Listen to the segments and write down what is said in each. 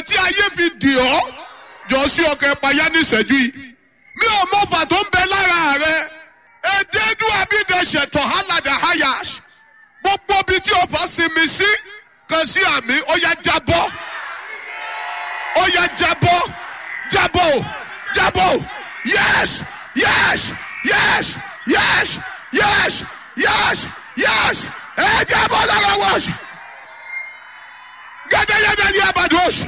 tí ayé fi dì ọ́ jọ sí ọkọ̀ ẹ̀páyà ní ìṣẹ́jú yìí mi ò mọ ọfà tó ń bẹ lára rẹ èdèdú abídẹ̀ṣẹ̀ tọ̀hálàdà hayash gbogbo ibi tí ọfà sinmi sí kan sí àmì ó yá jábọ́ ó yá jábọ́ jábọ́ jábọ́ yes yes yes yes yes yes yes ẹ jábọ́ lára wọ́ọ̀ṣì gẹ́gẹ́yẹ́dẹ́ ní abadosh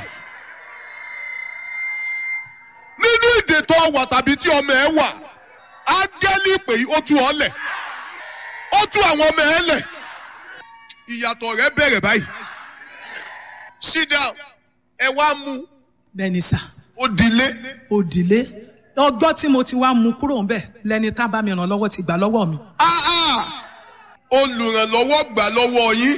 nínú ìdè tó wà tàbí tí ọmọ ẹ wà ángẹ́lì pé ó tú ọ lẹ̀ ó tú àwọn ọmọ ẹ lẹ̀ ìyàtọ̀ rẹ bẹ̀rẹ̀ báyìí sit down ẹ wá mú bẹ́ẹ̀ni sà ó dilé òdìlé ọgbọ́n tí mo ti wá mú kúrò ń bẹ̀ lẹni tá bá mi ràn lọ́wọ́ ti gbà lọ́wọ́ mi. ah ah olùrànlọ́wọ́ gbà lọ́wọ́ yín.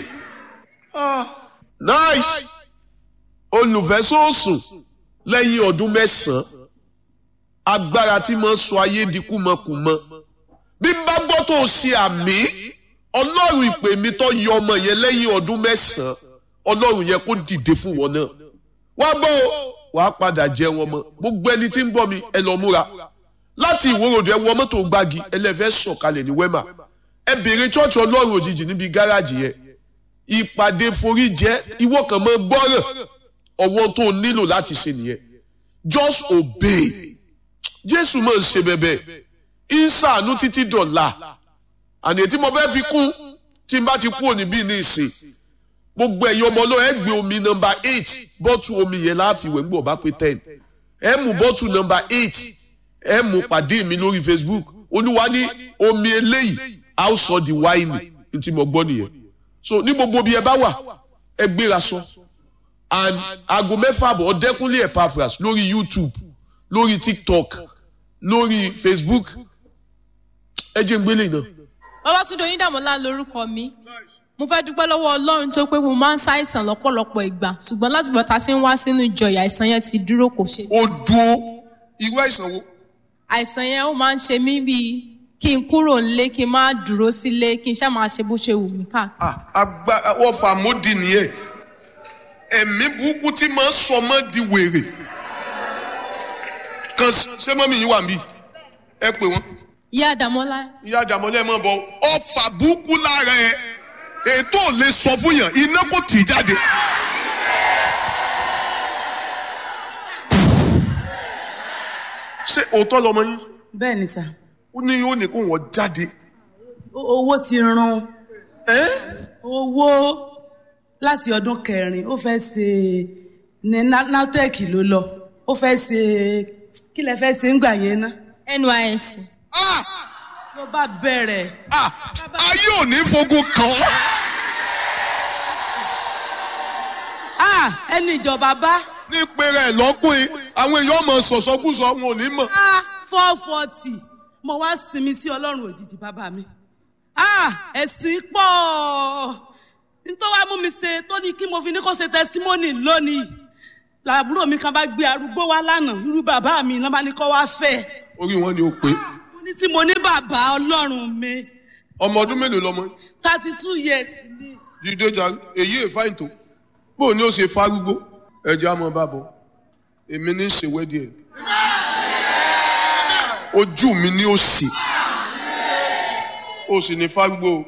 nice olùfẹ́sọ̀sùn lẹ́yìn ọdún mẹ́sàn-án agbára tí mo ń sọ ayé di kúmọkùmọ bí n bá gbọ́ tó ṣe àmì ọlọ́run ìpè mi tó yọ ọmọ yẹn lẹ́yìn ọdún mẹ́sàn-án ọlọ́run yẹn kó dìde fún wọn náà wá gbọ́ o wàá padà jẹ wọn mọ́ gbogbo ẹni tí ń bọ̀ mi ẹ lọ múra láti ìwòròdù ẹ wọ mọ́tò gbági ẹlẹ́fẹ́ sọ̀kalẹ̀ ní wẹ́mà ẹ béèrè chọ́ọ̀chì ọlọ́run òjijì níbi gáràjì yẹn ìpàdé forí jẹ́ ìwọ kan mọ́ gbọ́ràn ọwọ́ tó o nílò láti ṣe nìyẹn just obey jésù máa ń ṣe bẹ́bẹ́ ìsàánú títí dọ̀la àní tí mo fẹ́ fi kún tí n bá ti kú òní bí ní ìsìn gbogbo ẹ̀yin ọmọ náà ẹ gbé omi nọmba eight bọ́tù omi yẹn láàfin ìwé ńgbọ̀ bá pé ten ẹ mú bọ́tù nọmba eight ẹ mú pàdé mi lórí facebook olúwa ní omi eléyìí a ó sọ di wáìnì ní tí mo gbọ́ nìyẹn so ní gbogbo bí ẹ bá wà ẹ gbéra sọ and aago mẹ́fà àbọ̀ ọ̀dẹ́kúnlé epaphras lórí youtube lórí tiktok lórí facebook ẹ jẹ́ ń gbélé náà. Babátúndé Oyíndàmọ́lá lorúkọ mi. Mo fẹ́ dúpẹ́ lọ́wọ́ Ọlọ́run tó pé mo máa ń ṣàìsàn lọ́pọ̀lọpọ̀ ìgbà ṣùgbọ́n láti bọ̀ ta sí ń wá sínú ìjọ ìyà àìsàn yẹn ti dúró kò ṣe. ó dúó irú àìsàn wo. Àìsàn yẹn ó máa ń ṣe mí bíi kí n kúrò nílé kí n má dúró sílé kí n ṣáà máa ṣe bó ṣe wù mí káàkiri. Ah, agbára ọfà mọ́dì nìyẹn ẹ̀mí burúkú tí máa ń sọ mọ́ di wèrè kan ṣé mọ́mí yín wà mí ẹ pè wọ́n Ìyá Àdàmọ́lá ìyá àjàmọ́lẹ̀ mọ́ bọ́ ọfà burúkú lára ẹ ètò ò lè sọ fún yàn iná kò tì í jáde. ṣé òótọ́ lọmọ yín bẹ́ẹ̀ni sà ó ní yóò ní kó wọ́n jáde. O- owó ti run ẹ́ owó láti ọdún kẹrin ó fẹ́ ṣe ní Na- natec ló lọ ó fẹ́ ṣe kí lẹ fẹ́ ṣe ń gbà yẹn ná NYSC. ah ló bá bẹ̀rẹ̀ ah ayé ò ní fogun kàn ọ́. ah ẹni ìjọba bá ní pèrè ẹ̀ lọ́kùnrin àwọn èèyàn mọ̀ sọ̀sọ́kùsọ wọn ò ní mọ̀. ah four forty mo wá sinmi sí ọlọ́run òjijì bàbá mi ah ẹ̀sìn pọ̀ nítorí wàá mú mi ṣe tó ní kí mo fi ní kó ṣe testimony lónìí làbúrò mi kan bá gbé arúgbó wá lánàá irú bàbá mi ló bá ní kó wá fẹ́ orí wọn ni ó pé mo ní tí mo ní bàbá ọlọ́run mi ọmọ ọdún mélòó lọmọ yín? thirty two years ni jíde jàre èyí èfà ìtò bó ni ó ṣe fárúgbó ẹjẹ àmọ bàbọ èmi ní í ṣe wẹ́dí ẹ̀ ojú mi ni ó sì ó sì ní fárúgbó o.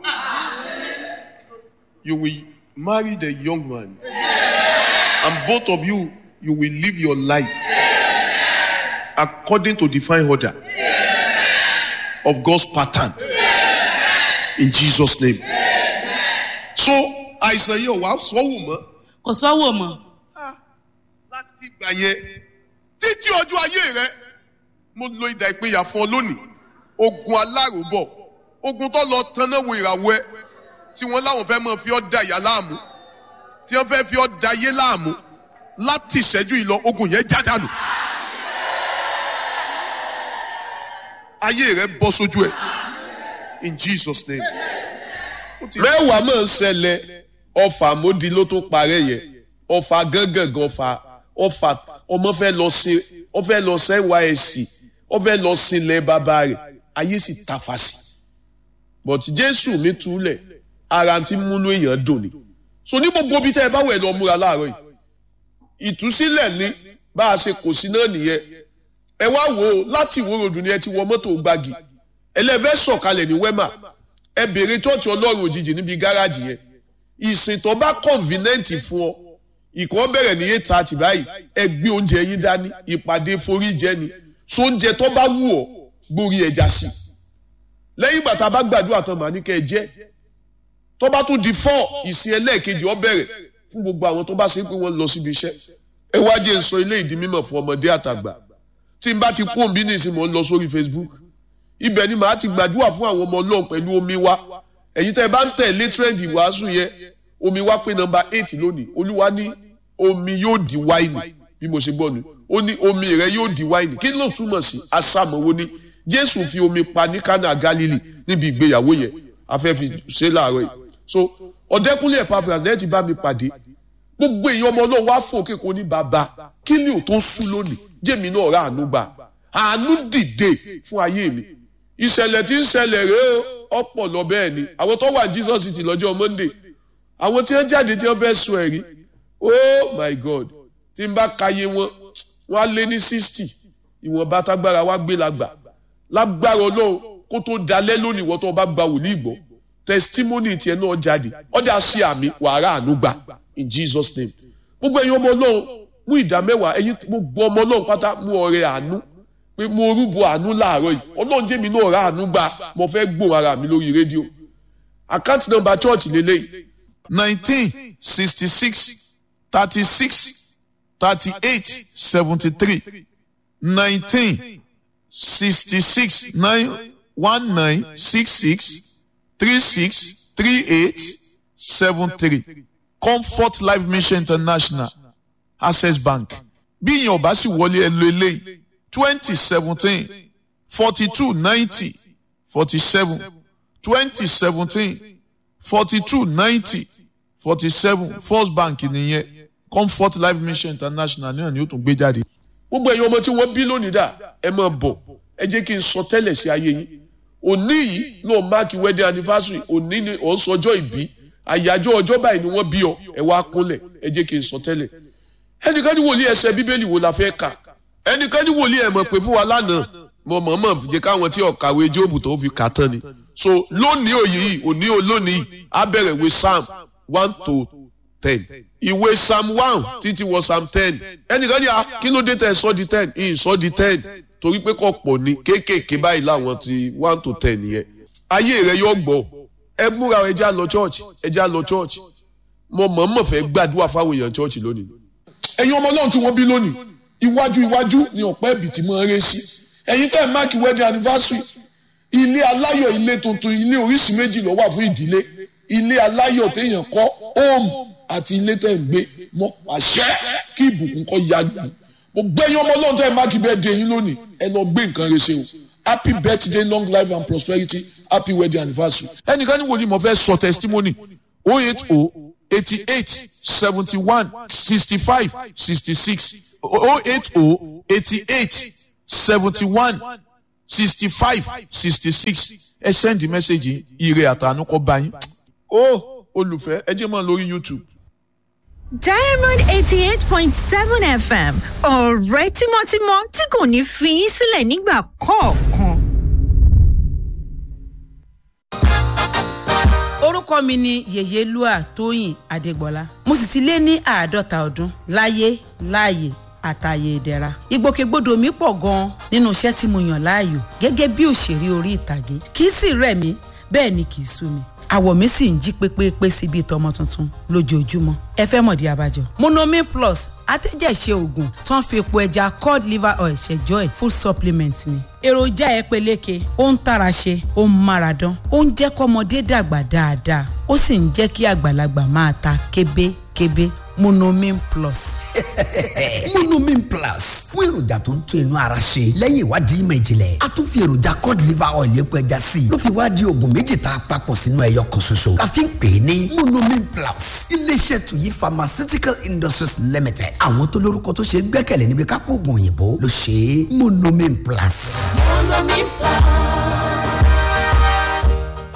you will marry the young man and both of you you will live your life according to divine order of God's pattern in Jesus name. so àìsàn yìí ò wá sọ́wọ́ mọ́ kò sọ́wọ́ mọ́ láti ìgbà yẹn títí ọjọ́ ayé rẹ mo lo ìdá ìpínyà fún ọ lónìí ogun aláròbọ̀ ogun tó lọ tanná wo ìràwọ̀ ẹ tí wọ́n láwọn fẹ́ máa fi ọ́ da ìyá láàmú tí wọ́n fẹ́ fi ọ́ da ayé láàmú láti ìṣẹ́jú yìí lọ ogun yẹn já dànù ayé rẹ bọ́ sójú ẹ in Jesus name. Ó ti- mẹ́wàá máa ń ṣẹlẹ̀ ọfà mọ́di ló tó parẹ́ yẹn ọfà gángan ọfà ọfà ọmọ fẹ́ lọ sí ọ fẹ́ lọ sí nysc ọ fẹ́ lọ sí ilẹ̀ bàbá rẹ̀ ayé sì tàfà sí but jésù mi túlẹ̀ ara ti múnú èèyàn dùn ni so ní gbogbo bí tẹ́ ẹ bá wẹ̀ lọ múra láàárọ̀ yìí ìtúsílẹ̀ ní bá a ṣe kò sí náà nìyẹn ẹ wá wò ó láti ìwó ròdù ni ẹ ti wọ mọ́tò gbági ẹlẹ́fẹ́ sọ̀kalẹ̀ ní wẹ́mà ẹ béèrè chọ́ọ̀chì ọlọ́run òjijì níbi gáràjì yẹn ìsìn tó bá convenient fún ọ ìkọ́ bẹ̀rẹ̀ ní eight thirty báyìí ẹ gbé oúnjẹ yín dání ìpàdé forí jẹ ni so oúnjẹ tó bá wù ọ gbórí ẹja sí lẹ́yìn ìgbà tá a bá gbàdúrà tán màá ní kẹ́ ẹ jẹ́ tó bá tún di four ìsìn ẹlẹ́ẹ̀kejì ọ bẹ̀rẹ̀ fún gbogbo àwọn tó bá ṣe pé wọ́n lọ síbi iṣẹ́ ẹ wá jẹ́ n sọ ilé ìdí mímọ̀ fún ọmọdé àtàgbà tí n bá ti kú òǹbí nìsín mò ń lọ sórí Facebook ibẹ̀ ni màá ti gbàdúrà fún àwọn ọmọ ọlọ́run pẹ̀lú omi wa ẹ̀yin tẹ́ ẹ bá ń tẹ̀lé trend ìwàásù yẹn omi wa pé nọ́mbà eight lónìí olúwa ní omi yóò di wáìnì bí mo ṣe gbọ́ ni ó ní omi rẹ yóò di wáìnì kí ló túmọ̀ sí asámọ̀wó ni jésù fi omi pa ní kánà galili níbi ìgbéyàwó yẹn afẹ́ fi ṣe láàárọ̀ yìí so ọ̀dẹ́kúnlé Epaphras lẹ́yìn tí bá mi pàdé gbogbo èèyàn ọmọ náà wá fún òkè kò ní bàbá kí ni ò tó sú lónìí jẹ́mi náà rà àánú gbà àánú dìde fún ayé mi ìṣẹ̀lẹ̀ tí ń ṣẹlẹ̀ rèé ọ̀pọ̀ lọ bẹ́ẹ̀ ni àwọn tó wà Jesus City lọ́jọ́ Monday àwọn tí wọ́n jáde tí wọ́n fẹ́ sọ ẹ̀rí oh my God tí n bá kàyé wọn wọ́n á lé ní sixty ìwọ̀nba tágbára wá gbé lágbà lágbára Ọlọ́run kó tó dalẹ́ lónìí wọ́n tó bá gba wòlíì gbọ́ testimony tiẹ̀ náà jáde ọ̀dà sí àmì wàrà àánú gbà in Jesus name gbogbo ẹ̀yin ọmọ Ọlọ́run mú ìdá mẹ́wàá ẹ̀yin gbogbo ọmọ Ọlọ́run pátá mú ọrẹ àánú pé mo rúbọ àánú láàárọ̀ yìí Ọlọ́run jẹ́ mi náà rà àánú gbà mo fẹ́ gbóhùn ara mi lórí rédíò àkáǹtì nọ́mbà chọ́ọ̀chì lélẹ́yìí nineteen sixty six thirty six thirty eight seventy three nineteen sixty six nine one nine six six three six three eight seven three comfort life mission international access bank bí ìyẹn ò bá sì wọlé ẹ lo eléyìí twenty seventeen forty two ninety forty seven twenty seventeen forty two ninety forty seven first bank nìyẹn comfort life mission international náà ni ó tún gbé jáde. gbogbo ẹ̀yin ọmọ tí wọ́n bí lónìí dà ẹ máa bọ̀ ẹ jẹ́ kí n sọ tẹ́lẹ̀ sí ayé yín òní yìí náà máàkì wedding anniversary òní ni ò ń sọjọ́ ìbí àyájọ́ ọjọ́ báyìí ni wọ́n bí ọ ẹ wá kúnlẹ̀ ẹ jẹ́ kí n sọ tẹ́lẹ̀ ẹnìkan ní wòlíì ẹsẹ̀ bíbélì wo la fẹ́ kà ẹnìkan ní wòlíì ẹ̀ mọ̀ pé fún wa lánàá mo mọ̀ mọ̀ jẹ́ káwọn tí ọ̀kàwé jóòbù tó fi kà tán ni so lónìí òye yìí òní ò lónìí á bẹ̀rẹ̀ ìwé psalm one to ten ìwé psalm one títí wọ psalm ten ẹnìkan ní a kí ló dé tẹ sọ di ten ìyìn sọ di ten torí pé kò pọ̀ ní kéékèèké báyìí láwọn ti one to ten yẹn ayé rẹ yóò gbọ́ ẹ múra ẹ já lọ church ẹ já lọ church mo mọ̀ọ́mọ̀ fẹ́ gbàdúrà fáwọn èèyàn church lónìí. ẹ̀yin ọmọ náà tí wọ́n bí lónìí iwájú iwájú ni ọ̀pẹ́ ẹ̀bì tí mo ń ré sí ẹ̀yin tẹ́ ẹ̀ máàkì wedding anniversary ilé aláyọ̀ ilé tuntun ilé oríṣi méjì ló wà fún ìdílé ilé aláyọ̀ téèyàn kọ́ home àti ilé tẹ́ ń gbé mọ́ àṣẹ kí ìbùkún kọ́ ya gbà mo gbẹ́yìn ọmọ náà tẹ́ ẹ̀ máàkì birthday yín lónìí ẹ lọ gbé nǹkan rẹ ṣe o happy birthday long life and prosperity happy wedding anniversary. ẹnìkan ní wo ni mo fẹ́ sọ testimony oh eight oh eighty eight seventy one sixty five sixty six oh eight oh eighty eight seventy one sixty five sixty six ẹ send the message ire àtànú kọ bá yín. ó olùfẹ́ ẹ jẹ́ mọ́ lórí YouTube. Diamond eighty eight point seven FM ọ̀rẹ́ tímọ́tímọ́ tí kò ní fi yín sílẹ̀ nígbà kọ̀ọ̀kan. orúkọ mi ni yèyélúà tóyìn adégbọlá mo sì ti lé ní àádọ́ta ọdún láyé láàyè àtàyè ìdẹ̀ra ìgbòkègbodò mi pọ̀ gan-an nínú iṣẹ́ tí mo yàn láàyò gẹ́gẹ́ bí òṣèré orí ìtàgé kì í sì rẹ̀ mí bẹ́ẹ̀ ni kì í sú mi àwọ̀ mi sì ń jí pépépé sí bíi tọmọ tuntun lójoojúmọ́ ẹ fẹ́ mọ̀dí abájọ. monomin plus atẹ́jẹ̀ṣe oògùn tó ń fi epo ẹja cod liver oil ṣẹjọ́ ẹ̀ full supplement ni. èròjà ẹ peléke ó ń tara ṣe ó ń mára dán ó ń jẹ́ kọ́mọdé dàgbà dáadáa ó sì ń jẹ́ kí àgbàlagbà máa ta kébékébé monomin plus. monomin plus fún èròjà tó ń tún inú ara ṣe lẹ́yìn ìwádìí ìmọ̀ ìjìnlẹ̀ a tún fi èròjà cod liver oil epo ẹja sí i ló fi wá di oògùn méjì tá a papọ̀ sínú ẹyọ kan ṣoṣo la fi ń pè é ní monomin plus iléeṣẹ́ tuyi pharmaceutical industries limited àwọn tó lórúkọ tó ṣe é gbẹ́kẹ̀lé níbi kápò oògùn òyìnbó ló ṣe é monomin plus. Monomin Plus.